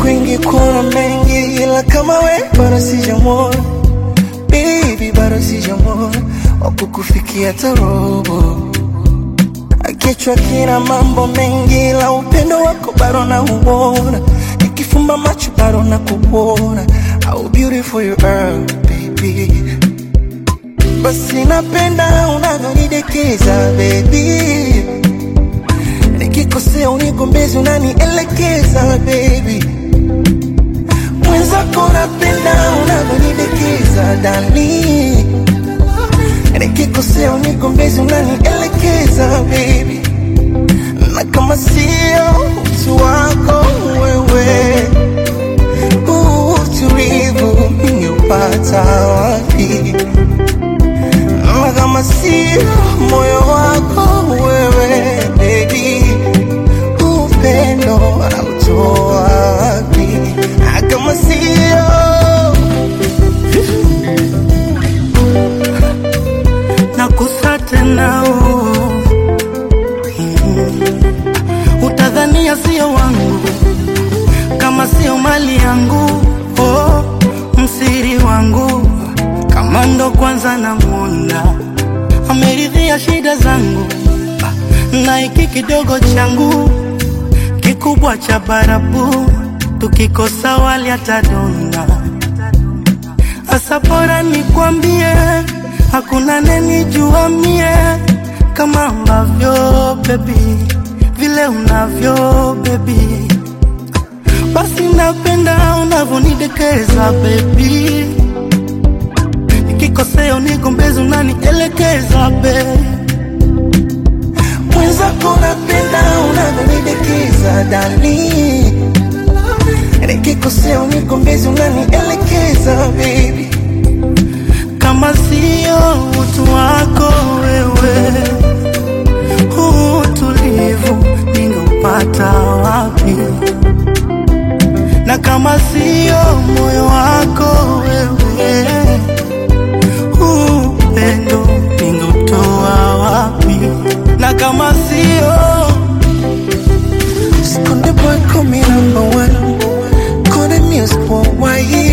kwingi kuna mengi, ila kama we bado sijamwona baby, bado sijamwona wakukufikia tarobo. Kichwa kina mambo mengi, ila upendo wako bado nauona, nikifumba macho bado nakuona. How beautiful you are baby, basi napenda unavyonidekeza baby nikikosea unigombezi unanielekeza baby mwenzako napenda unavyonidekeza dani nikikosea unigombezi unanielekeza baby na kama sio utu wako wewe huu utulivu ningeupata wapi na kama sio moyo wako wewe baby upendo anautoa wapi na kama sio nakusa tena oh. mm. Utadhania sio wangu kama sio mali yangu oh. Msiri wangu kama ndo kwanza namwona ameridhia shida zangu na hiki kidogo changu kikubwa cha barabu tukikosa wali atadonda Asa bora nikwambie, hakuna nenijua mie kama ambavyo baby, vile unavyo baby, basi napenda unavyonidekeza baby, nikikosea unigombezi unanielekeza baby. mwenzako napenda unavyonidekeza dani nikikosea unigombezi unanielekeza baby kama sio utu wako wewe, huu utulivu ningeupata wapi? Na kama sio moyo wako wewe, huu upendo ningeutoa wapi? Na kama sio Skonde boy call me number one Call the music worldwide